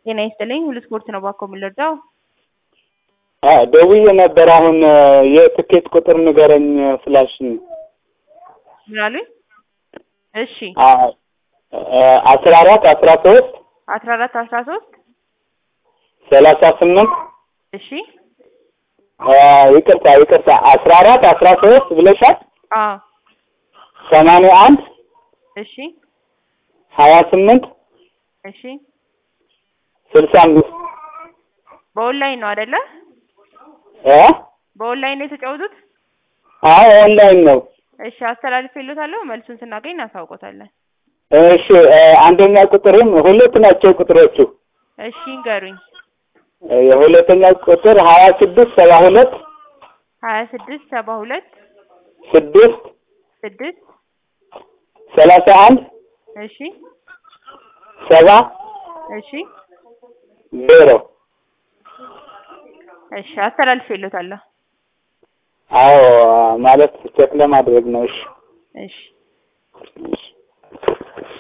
ጤና ይስጥልኝ። ሁሉ ስፖርት ነው ባኮ የምንረዳው። ደውዬ ነበር። አሁን የትኬት ቁጥር ንገረኝ ፍላሽ ምን አሉኝ? እሺ አስራ አራት አስራ ሶስት አስራ አራት አስራ ሶስት ሰላሳ ስምንት እሺ ይቅርታ ይቅርታ አስራ አራት አስራ ሶስት ብለሻል። አዎ ሰማንያ አንድ እሺ ሀያ ስምንት እሺ ስልሳ አምስት በኦንላይን ነው አይደለ? እ በኦንላይን ነው የተጫወቱት? አዎ ኦንላይን ነው። እሺ አስተላልፌልዎታለሁ። መልሱን ስናገኝ እናሳውቆታለን። እሺ አንደኛ ቁጥርም ሁለት ናቸው ቁጥሮቹ። እሺ ይንገሩኝ። የሁለተኛ ቁጥር ሀያ ስድስት ሰባ ሁለት ሀያ ስድስት ሰባ ሁለት ስድስት ስድስት ሰላሳ አንድ እሺ ሰባ እሺ ዜሮ እሺ አስተላልፌልዎታለሁ። አዎ ማለት ቼክ ለማድረግ ነው። እሺ እሺ እሺ